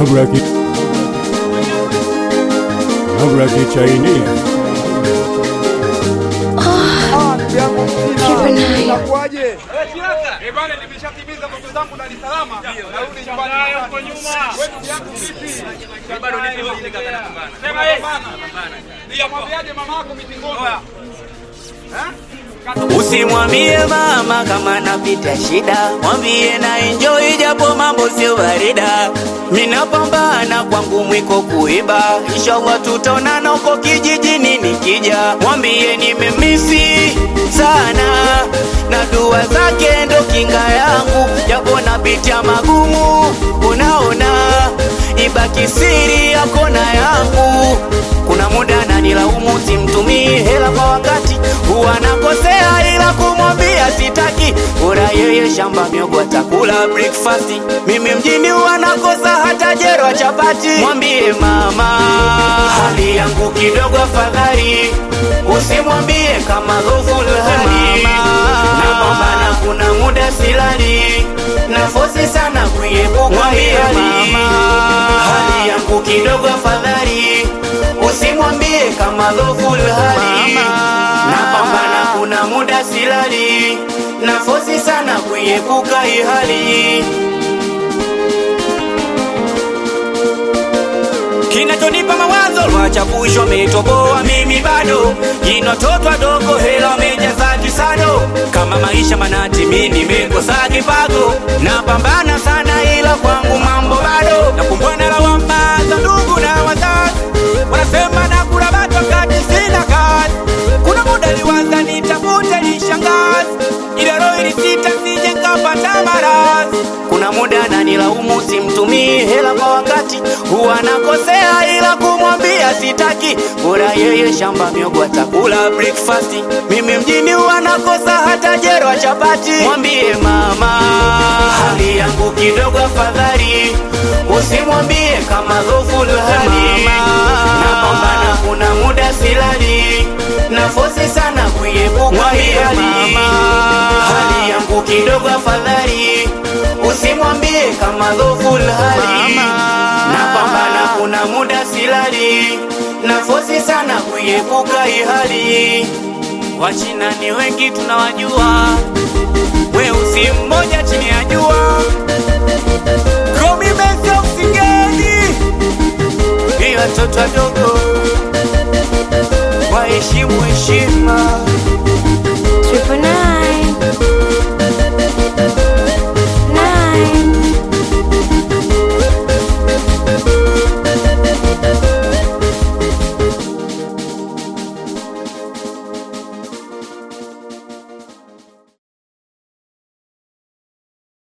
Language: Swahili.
Nabra ki Nabra ki Chinese Keep an eye. Inakuwaje? Eh bwana, nimeshatimiza ndoto zangu Dar es Salaam. Narudi nyumbani huko nyuma. Wewe ndugu yangu vipi? Bado nipo hivi kaka napambana. Sema yeye. Nikamwambiaje mama yako mitingoni? Usimwambie mama kama napita shida, mwambie na enjoy japo mambo sio barida. Minapambana kwangu mwiko kuiba, inshallah tutaonana huko kijijini nikija. Mwambie nimemisi sana na dua zake ndo kinga yangu, japo napitia magumu, unaona ibaki siri yako na yangu. Kuna muda nanilaumu simtumii hela kwa wakati, huwa nakosea ila kumwambia sitaki. Bora yeye shamba miogo atakula breakfast, mimi mjini huwa nakosa hata jero chapati. Mwambie mama hali yangu kidogo afadhali, usimwambie kama dhoful hali napambana, kuna muda silali nafosi sana kuiepuka hali hali yangu kidogo afadhali usimwambie kama dhoful hali napambana kuna muda silali nafosi sana kuiepuka hii hali kinachonipa mawazo lwachapushwa ametoboa mimi bado jinototwa dogo hela wamejaza kisado kama maisha manati mi nimekosa kipago napambana sana ila kwangu mambo bado nakumbwana lawama za ndugu na wazazi wanasema nakula batu wakati sina kazi kuna muda liwaza nitafute lishangazi ile roho ilisita sije nkapata maradhi kuna muda nanilaumu simtumii hela kwa wakati huwa nakosea ila kumwambia sitaki bora yeye shamba miogo atakula breakfast mimi mjini huwa nakosa hata jero wa chapati mwambie mama hali yangu kidogo afadhali usimwambie kama dhoful hali napambana kuna muda silali nafosi sana kuiepuka hii hali hali yangu kidogo afadhali usimwambie kama dhoful hali napambana kuna muda silali nafosi sana kuiepuka hii hali wachina ni wengi tunawajua weusi mmoja chini ya jua Romi Benzo Msigeni ni watoto wadogo waheshimu heshima